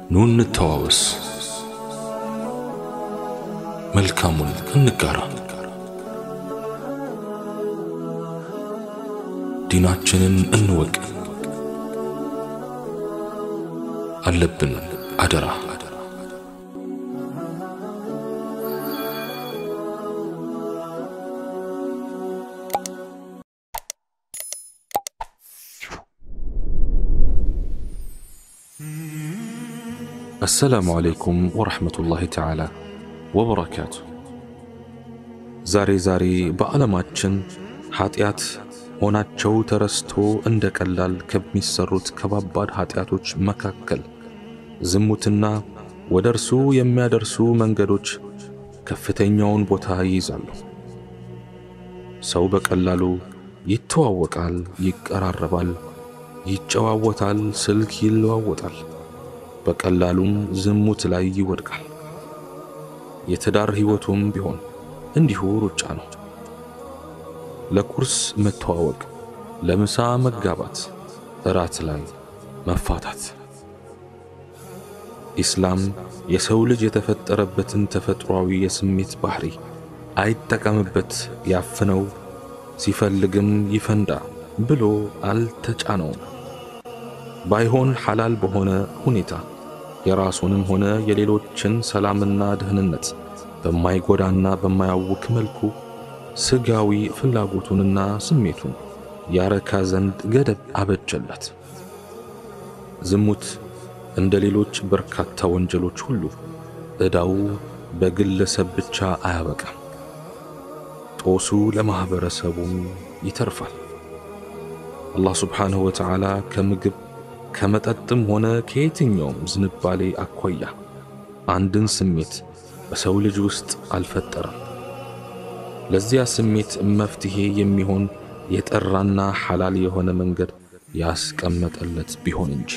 ኑ እንተዋወስ፣ መልካሙን እንጋራ፣ ዲናችንን እንወቅ። አለብን አደራ አሰላሙ አለይኩም ወረሕመቱላሂ ተዓላ ወበረካቱ። ዛሬ ዛሬ በዓለማችን ኀጢአት ሆናቸው ተረስቶ እንደ ቀላል ከሚሰሩት ከባባድ ኀጢአቶች መካከል ዝሙትና ወደ እርሱ የሚያደርሱ መንገዶች ከፍተኛውን ቦታ ይይዛሉ። ሰው በቀላሉ ይተዋወቃል፣ ይቀራረባል፣ ይጨዋወታል፣ ስልክ ይለዋወጣል። በቀላሉም ዝሙት ላይ ይወድቃል። የትዳር ሕይወቱም ቢሆን እንዲሁ ሩጫ ነው። ለቁርስ መተዋወቅ፣ ለምሳ መጋባት፣ እራት ላይ መፋታት። ኢስላም የሰው ልጅ የተፈጠረበትን ተፈጥሯዊ የስሜት ባህሪ አይጠቀምበት፣ ያፍነው፣ ሲፈልግም ይፈንዳ ብሎ አልተጫነውም። ባይሆን ሐላል በሆነ ሁኔታ የራሱንም ሆነ የሌሎችን ሰላምና ደህንነት በማይጎዳና በማያውክ መልኩ ስጋዊ ፍላጎቱንና ስሜቱን ያረካ ዘንድ ገደብ አበጀለት። ዝሙት እንደ ሌሎች በርካታ ወንጀሎች ሁሉ ዕዳው በግለሰብ ብቻ አያበቃም፣ ጦሱ ለማኅበረሰቡም ይተርፋል። አላህ ስብሓንሁ ወተዓላ ከምግብ ከመጠጥም ሆነ ከየትኛውም ዝንባሌ አኳያ አንድን ስሜት በሰው ልጅ ውስጥ አልፈጠረም። ለዚያ ስሜት መፍትሄ የሚሆን የጠራና ሐላል የሆነ መንገድ ያስቀመጠለት ቢሆን እንጂ።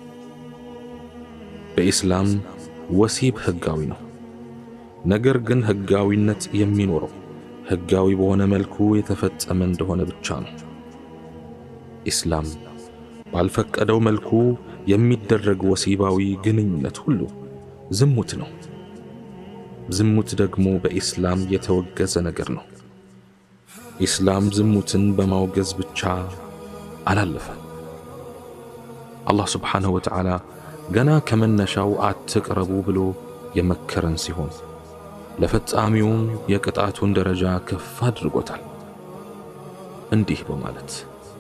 በኢስላም ወሲብ ሕጋዊ ነው። ነገር ግን ሕጋዊነት የሚኖረው ሕጋዊ በሆነ መልኩ የተፈጸመ እንደሆነ ብቻ ነው። ኢስላም ባልፈቀደው መልኩ የሚደረግ ወሲባዊ ግንኙነት ሁሉ ዝሙት ነው። ዝሙት ደግሞ በኢስላም የተወገዘ ነገር ነው። ኢስላም ዝሙትን በማውገዝ ብቻ አላለፈም። አላህ ስብሓንሁ ወተዓላ ገና ከመነሻው አትቅረቡ ብሎ የመከረን ሲሆን ለፈጻሚውም የቅጣቱን ደረጃ ከፍ አድርጎታል እንዲህ በማለት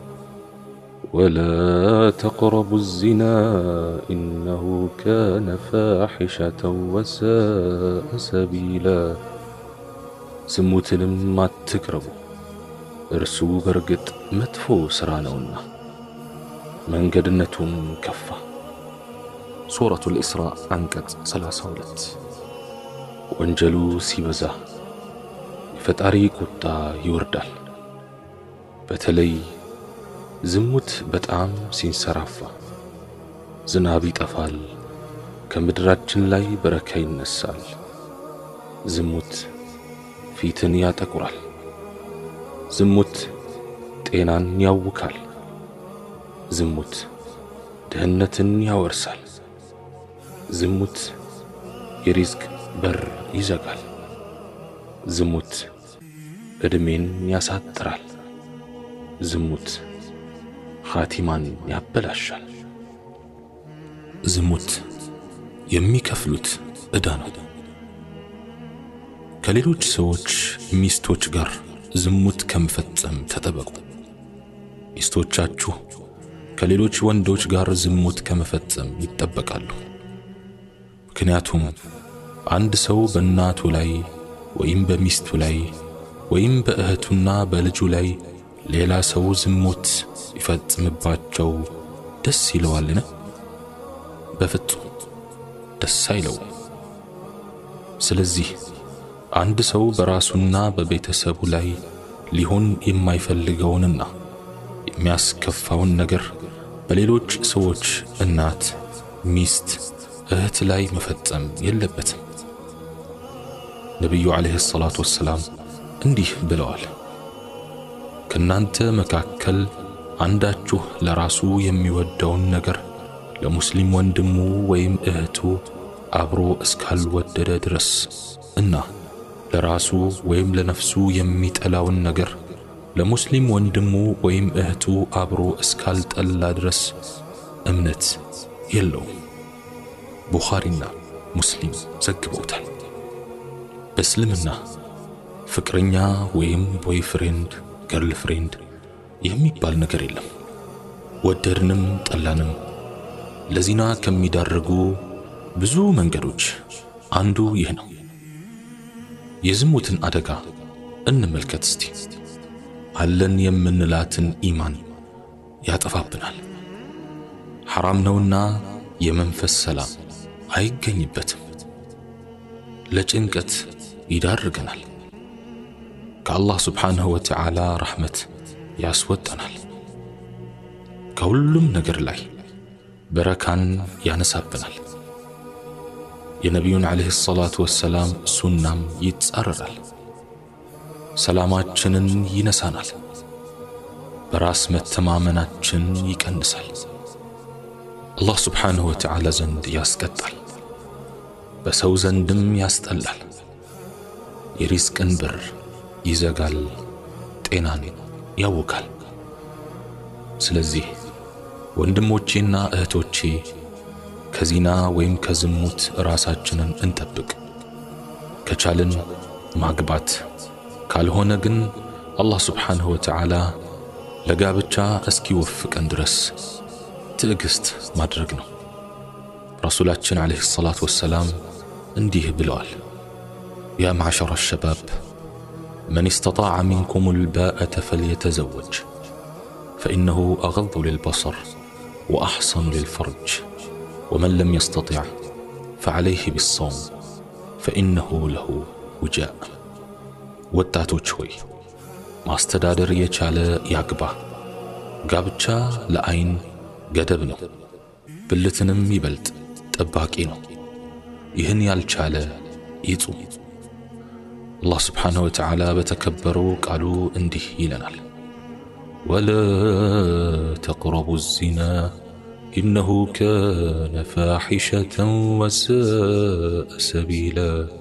ولا تقربوا الزنا إنه كان فاحشة وساء سبيلا ዝሙትንም አትቅረቡ እርሱ በርግጥ መጥፎ ሥራ ነውና መንገድነቱም ከፋ። ሱረቱል ኢስራ አንቀጽ 32 ወንጀሉ ሲበዛ የፈጣሪ ቁጣ ይወርዳል። በተለይ ዝሙት በጣም ሲንሰራፋ ዝናብ ይጠፋል፣ ከምድራችን ላይ በረካ ይነሳል። ዝሙት ፊትን ያጠቁራል። ዝሙት ጤናን ያውካል። ዝሙት ድህነትን ያወርሳል። ዝሙት የሪዝቅ በር ይዘጋል። ዝሙት ዕድሜን ያሳጥራል። ዝሙት ኻቲማን ያበላሻል። ዝሙት የሚከፍሉት ዕዳ ነው። ከሌሎች ሰዎች ሚስቶች ጋር ዝሙት ከመፈጸም ተጠበቁ። ሚስቶቻችሁ ከሌሎች ወንዶች ጋር ዝሙት ከመፈጸም ይጠበቃሉ። ምክንያቱም አንድ ሰው በእናቱ ላይ ወይም በሚስቱ ላይ ወይም በእህቱና በልጁ ላይ ሌላ ሰው ዝሙት ይፈጽምባቸው ደስ ይለዋልን? በፍጹም ደስ አይለውም። ስለዚህ አንድ ሰው በራሱና በቤተሰቡ ላይ ሊሆን የማይፈልገውንና የሚያስከፋውን ነገር በሌሎች ሰዎች እናት፣ ሚስት፣ እህት ላይ መፈጸም የለበትም። ነቢዩ ዓለይሂ ሰላቱ ወሰላም እንዲህ ብለዋል። ከእናንተ መካከል አንዳችሁ ለራሱ የሚወደውን ነገር ለሙስሊም ወንድሙ ወይም እህቱ አብሮ እስካልወደደ ድረስ እና ለራሱ ወይም ለነፍሱ የሚጠላውን ነገር ለሙስሊም ወንድሙ ወይም እህቱ አብሮ እስካልጠላ ድረስ እምነት የለውም። ቡኻሪና ሙስሊም ዘግበውታል። በእስልምና ፍቅረኛ ወይም ቦይፍሬንድ ገርል ፍሬንድ የሚባል ነገር የለም። ወደድንም ጠላንም ለዚና ከሚዳርጉ ብዙ መንገዶች አንዱ ይህ ነው። የዝሙትን አደጋ እንመልከት እስቲ። አለን የምንላትን ኢማን ያጠፋብናል። ሐራም ነውና የመንፈስ ሰላም አይገኝበትም። ለጭንቀት ይዳርገናል። ከአላህ ስብሓንሁ ወተዓላ ረሕመት ያስወጠናል። ከሁሉም ነገር ላይ በረካን ያነሳብናል። የነቢዩን ዓለይሂ ሰላቱ ወሰላም ሱናም ይጻረራል። ሰላማችንን ይነሳናል። በራስ መተማመናችን ይቀንሳል። አላህ ስብሓንሁ ወተዓላ ዘንድ ያስቀጣል፣ በሰው ዘንድም ያስጠላል። የሪዝቅን በር ይዘጋል፣ ጤናን ያውካል። ስለዚህ ወንድሞቼና እህቶቼ ከዚና ወይም ከዝሙት ራሳችንን እንጠብቅ። ከቻልን ማግባት፣ ካልሆነ ግን አላህ ስብሓንሁ ወተዓላ ለጋብቻ እስኪወፍቀን ድረስ ትዕግስት ማድረግ ነው። ረሱላችን ዓለይሂ ሰላቱ ወሰላም እንዲህ ብለዋል፣ ያ ማዕሸረ ሸባብ መን እስተጣዐ ሚንኩም ልባአተ ፈልየተዘወጅ ፈኢነሁ አገዱ ልልበሰር ወአሕሰኑ ልልፈርጅ ወመን ለም የስተጢዕ ፈዓለይህ ቢሰውም ፈኢነሁ ለሁ ውጃእ። ወጣቶች ሆይ ማስተዳደር የቻለ ያግባ። ጋብቻ ለዐይን ገደብ ነው፣ ብልትንም ይበልጥ ጠባቂ ነው። ይህን ያልቻለ ይጹም። አላህ ስብሓንሁ ወተዓላ በተከበረው ቃሉ እንዲህ ይለናል፣ ወላ ተቅረቡ ዚና ኢነሁ ካነ ፋሒሸተን ወሳአ ሰቢላ።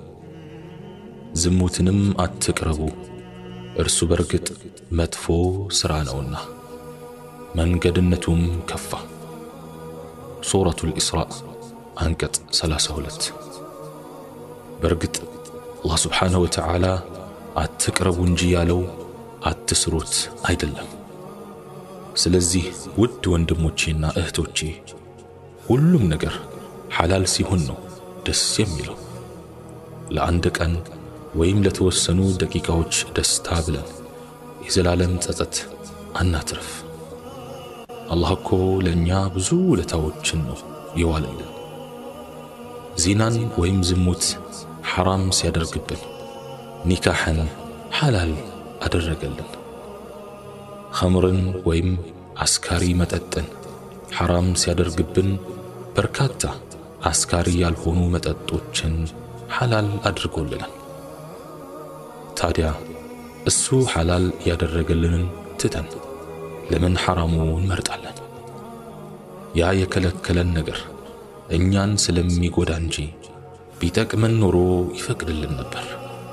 ዝሙትንም አትቅረቡ እርሱ በርግጥ መጥፎ ሥራ ነውና መንገድነቱም ከፋ። ሱረቱል ኢስራእ አንቀጽ 32 በርግጥ አላህ ስብሓንሁ ወተዓላ አትቅረቡ እንጂ ያለው አትስሩት አይደለም። ስለዚህ ውድ ወንድሞቼና እህቶቼ ሁሉም ነገር ሐላል ሲሆን ነው ደስ የሚለው። ለአንድ ቀን ወይም ለተወሰኑ ደቂቃዎች ደስታ ብለን የዘላለም ጸጸት አናትርፍ። አላህ እኮ ለእኛ ብዙ ውለታዎችን ነው የዋለልን። ዚናን ወይም ዝሙት ሐራም ሲያደርግብን ኒካሕን ሐላል አደረገልን። ኸምርን ወይም አስካሪ መጠጥን ሐራም ሲያደርግብን በርካታ አስካሪ ያልሆኑ መጠጦችን ሐላል አድርጎልናል። ታዲያ እሱ ሐላል ያደረገልንን ትተን ለምን ሐራሙ እንመርጣለን? ያ የከለከለን ነገር እኛን ስለሚጎዳ እንጂ ቢጠቅመን ኖሮ ይፈቅድልን ነበር።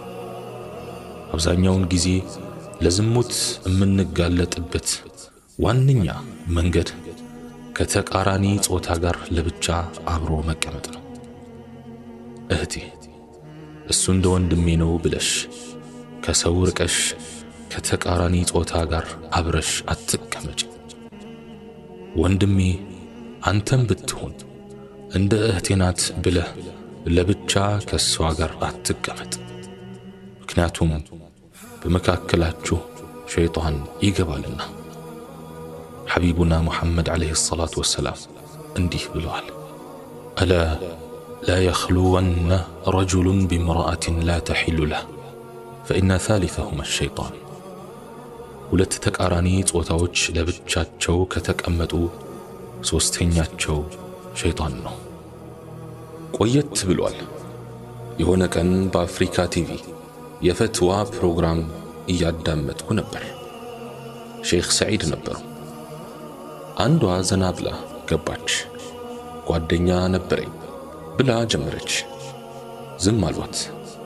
አብዛኛውን ጊዜ ለዝሙት የምንጋለጥበት ዋነኛ መንገድ ከተቃራኒ ጾታ ጋር ለብቻ አብሮ መቀመጥ ነው። እህቴ እሱ እንደ ወንድሜ ነው ብለሽ ከሰው ርቀሽ ከተቃራኒ ጾታ ጋር አብረሽ አትቀመጭ። ወንድሜ አንተም ብትሆን እንደ እህቴ ናት ብለህ ለብቻ ከእሷ ጋር አትቀመጥ። ምክንያቱም በመካከላችሁ ሸይጣን ይገባልና። ሐቢቡና ሙሐመድ ዓለይሂ ሰላቱ ወሰላም እንዲህ ብለዋል፣ አላ ላ የኽሉወነ ረጁሉን ቢምርአትን ላ ተሒሉ ለህ ፈኢነ ታሊተሁማ ሸይጣን። ሁለት ተቃራኒ ጾታዎች ለብቻቸው ከተቀመጡ ሦስተኛቸው ሸይጣን ነው። ቆየት ብሏል። የሆነ ቀን በአፍሪካ ቲቪ የፈትዋ ፕሮግራም እያዳመጥኩ ነበር። ሼኽ ሰዒድ ነበሩ። አንዷ ዘና ብላ ገባች። ጓደኛ ነበረኝ ብላ ጀመረች። ዝም አሏት።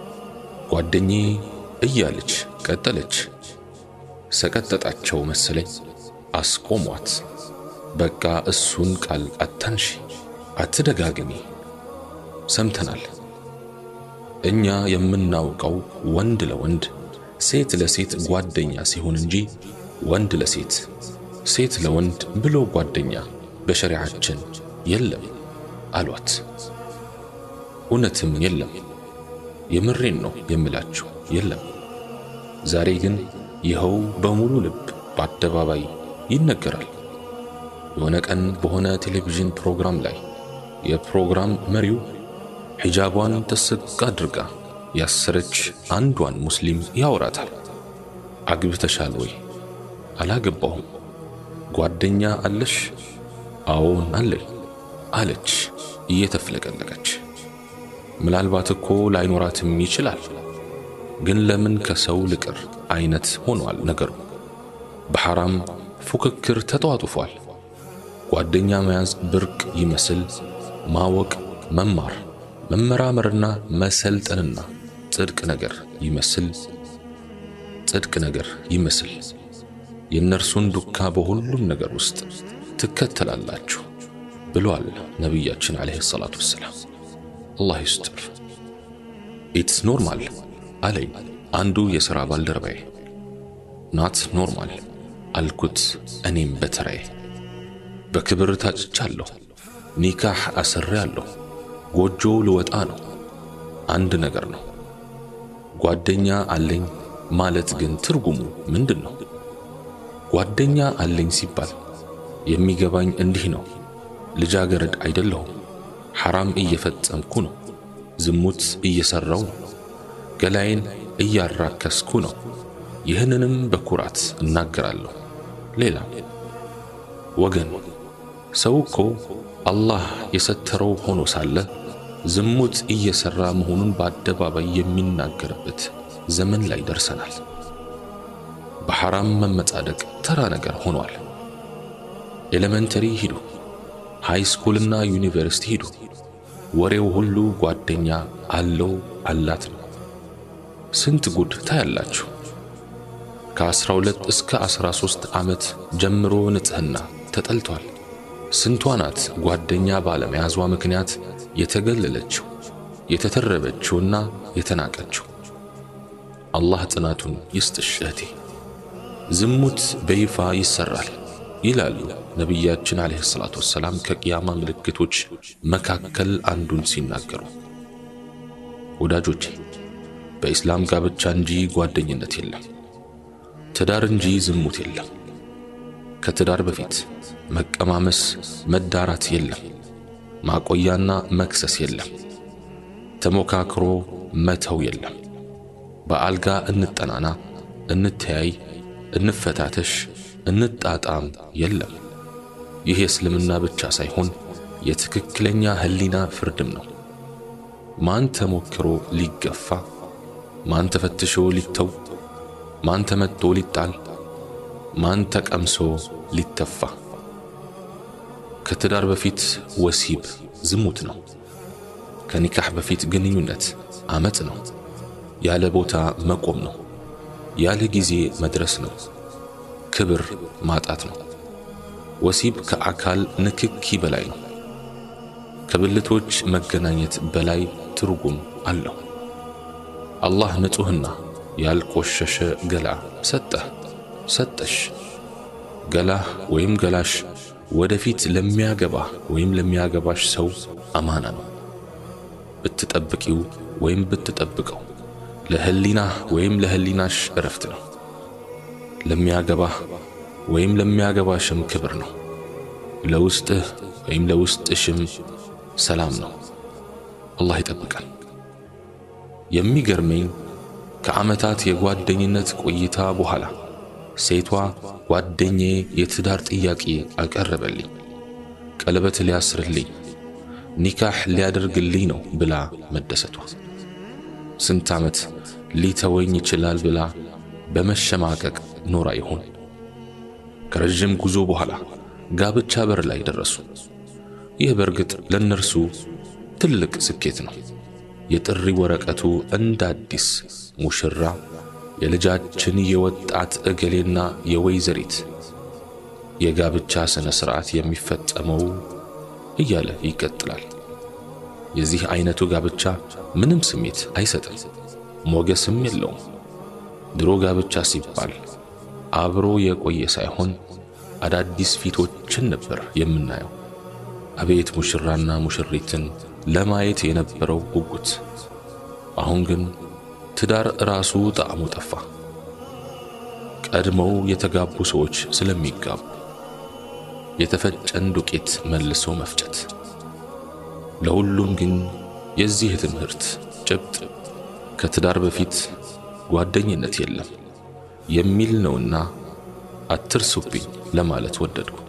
ጓደኜ እያለች ቀጠለች። ሰቀጠጣቸው መሰለኝ። አስቆሟት። በቃ እሱን ቃል አታንሺ፣ አትደጋግሚ። ሰምተናል። እኛ የምናውቀው ወንድ ለወንድ ሴት ለሴት ጓደኛ ሲሆን እንጂ ወንድ ለሴት ሴት ለወንድ ብሎ ጓደኛ በሸሪዓችን የለም አሏት። እውነትም የለም። የምሬን ነው የምላችሁ የለም። ዛሬ ግን ይኸው በሙሉ ልብ በአደባባይ ይነገራል። የሆነ ቀን በሆነ ቴሌቪዥን ፕሮግራም ላይ የፕሮግራም መሪው ሒጃቧን ጥስቅ አድርጋ ያሰረች አንዷን ሙስሊም ያወራታል። አግብተሻል ወይ? አላገባሁም። ጓደኛ አለሽ? አዎን አለኝ አለች እየተፍለቀለቀች። ምናልባት እኮ ላይኖራትም ይችላል። ግን ለምን ከሰው ልቅር አይነት ሆኗል ነገሩ። በሐራም ፉክክር ተጧጡፏል። ጓደኛ መያዝ ብርቅ ይመስል ማወቅ፣ መማር፣ መመራመርና መሰልጠንና ጽድቅ ነገር ይመስል ጽድቅ ነገር ይመስል የእነርሱን ዱካ በሁሉም ነገር ውስጥ ትከተላላችሁ ብሏል ነቢያችን ዓለይሂ ሰላቱ ወሰላም። አላህ ይስጥር። ኢትስ ኖርማል አለኝ አንዱ የሥራ ባልደረባዬ። ናት ኖርማል አልኩት እኔም በተራዬ። በክብር ታጭቻለሁ፣ ኒካህ አስሬያለሁ፣ ጎጆ ልወጣ ነው። አንድ ነገር ነው። ጓደኛ አለኝ ማለት ግን ትርጉሙ ምንድን ነው? ጓደኛ አለኝ ሲባል የሚገባኝ እንዲህ ነው። ልጃገረድ አይደለሁም። ሐራም እየፈጸምኩ ነው። ዝሙት እየሠራው ነው። ገላዬን እያራከስኩ ነው። ይህንንም በኩራት እናገራለሁ። ሌላ ወገን ሰው እኮ አላህ የሰተረው ሆኖ ሳለ ዝሙት እየሠራ መሆኑን በአደባባይ የሚናገርበት ዘመን ላይ ደርሰናል። በሐራም መመጻደቅ ተራ ነገር ሆኗል። ኤሌመንተሪ ሂዱ፣ ሃይ ስኩልና ዩኒቨርሲቲ ሂዱ፣ ወሬው ሁሉ ጓደኛ አለው አላት ነው። ስንት ጉድ ታያላችሁ። ከ12 እስከ 13 ዓመት ጀምሮ ንጽሕና ተጠልቷል። ስንቷ ናት ጓደኛ ባለመያዟ ምክንያት የተገለለችው የተተረበችውና የተናቀችው። አላህ ጽናቱን ይስጥሽ እህቴ። ዝሙት በይፋ ይሰራል ይላሉ ነቢያችን ዓለይሂ ሰላቱ ወሰላም ከቅያማ ምልክቶች መካከል አንዱን ሲናገሩ። ወዳጆቼ በኢስላም ጋብቻ እንጂ ጓደኝነት የለም፣ ትዳር እንጂ ዝሙት የለም። ከትዳር በፊት መቀማመስ፣ መዳራት የለም፣ ማቆያና መክሰስ የለም፣ ተሞካክሮ መተው የለም። በአልጋ እንጠናና፣ እንተያይ፣ እንፈታተሽ፣ እንጣጣም የለም። ይህ የእስልምና ብቻ ሳይሆን የትክክለኛ ህሊና ፍርድም ነው። ማን ተሞክሮ ሊገፋ፣ ማን ተፈትሾ ሊተው፣ ማን ተመቶ ሊጣል፣ ማን ተቀምሶ ሊተፋ። ከትዳር በፊት ወሲብ ዝሙት ነው። ከኒካህ በፊት ግንኙነት አመፅ ነው። ያለ ቦታ መቆም ነው። ያለ ጊዜ መድረስ ነው። ክብር ማጣት ነው። ወሲብ ከአካል ንክኪ በላይ ነው። ከብልቶች መገናኘት በላይ ትርጉም አለው። አላህ ንጹሕና ያልቆሸሸ ገላ ሰጠህ ሰጠሽ። ገላህ ወይም ገላሽ ወደፊት ለሚያገባህ ወይም ለሚያገባሽ ሰው አማና ነው። ብትጠብቂው ወይም ብትጠብቀው ለህሊናህ ወይም ለህሊናሽ እረፍት ነው። ለሚያገባህ ወይም ለሚያገባሽም ክብር ነው። ለውስጥህ ወይም ለውስጥሽም ሰላም ነው። አላህ ይጠብቃል። የሚገርመኝ ከዓመታት የጓደኝነት ቆይታ በኋላ ሴቷ ጓደኛዬ የትዳር ጥያቄ አቀረበልኝ፣ ቀለበት ሊያስርልኝ፣ ኒካህ ሊያደርግልኝ ነው ብላ መደሰቷ። ስንት ዓመት ሊተወኝ ይችላል ብላ በመሸማቀቅ ኖራ ይሆን? ከረዥም ጉዞ በኋላ ጋብቻ በር ላይ ደረሱ። ይህ በእርግጥ ለእነርሱ ትልቅ ስኬት ነው። የጥሪ ወረቀቱ እንደ አዲስ ሙሽራ የልጃችን የወጣት እገሌና የወይዘሪት የጋብቻ ሥነ ሥርዓት የሚፈጸመው እያለ ይቀጥላል። የዚህ አይነቱ ጋብቻ ምንም ስሜት አይሰጥም፣ ሞገስም የለውም። ድሮ ጋብቻ ሲባል አብሮ የቆየ ሳይሆን አዳዲስ ፊቶችን ነበር የምናየው። አቤት ሙሽራና ሙሽሪትን ለማየት የነበረው ጉጉት! አሁን ግን ትዳር ራሱ ጣዕሙ ጠፋ። ቀድመው የተጋቡ ሰዎች ስለሚጋቡ የተፈጨን ዱቄት መልሶ መፍጨት። ለሁሉም ግን የዚህ ትምህርት ጭብጥ ከትዳር በፊት ጓደኝነት የለም የሚል ነውና አትርሱብኝ ለማለት ወደድኩ።